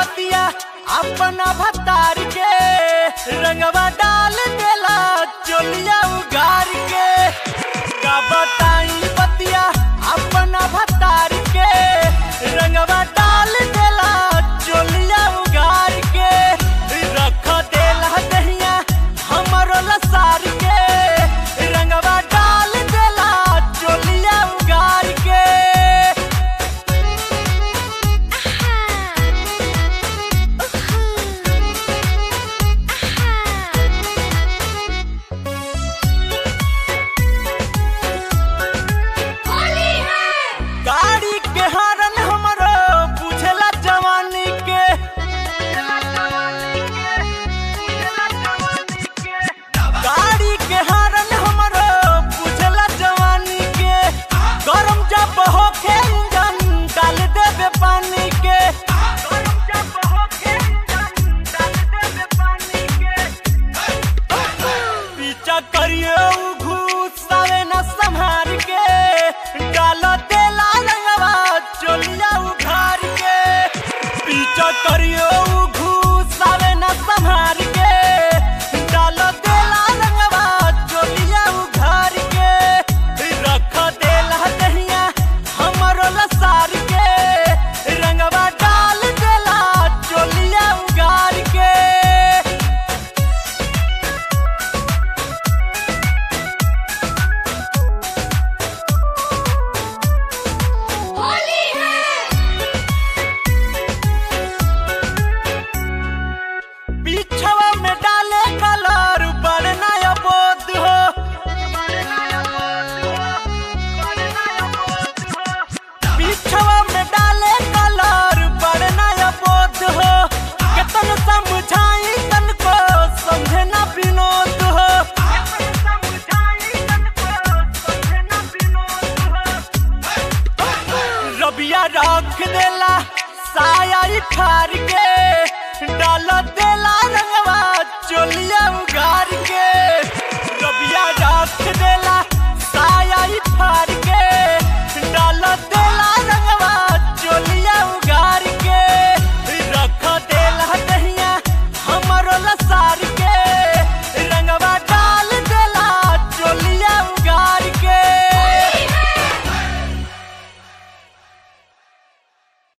बतिया अपना भतार के रंगवा डाल देला चोलिया उगार के का बताई बतिया अपना भतार के रंगवा डाल देला चोलिया उगार के रख देला दहिया हमरो लसार के रंगवा डाल देला चोलिया उगार के गाड़ी के हरन हमरो बुझला जवानी के गाड़ी के हरन हमरो बुझला जवानी के गरम जब होखे इंजन डाल देबे पानी के गरम जब होखे इंजन डाल देबे पानी के पीछा करियो उ घुसावे न संहार के डाल देला रंगवा चोलिया उघार के पीछा करियो उ घुसावे न संहार के डाल देला रंगवा चोलिया उघार के रख देला दहिया हमरो लसार के रंगवा डाल देला चोलिया उगार के पीछवा में डाले कलर बढ़ना बोध हो पीछवा में डाले कलर बढ़ना बोध हो केतन समझाई तन को समझे ना विनोद हो रबिया रख देला साया ठार के डाल देला रंगवा चोलिया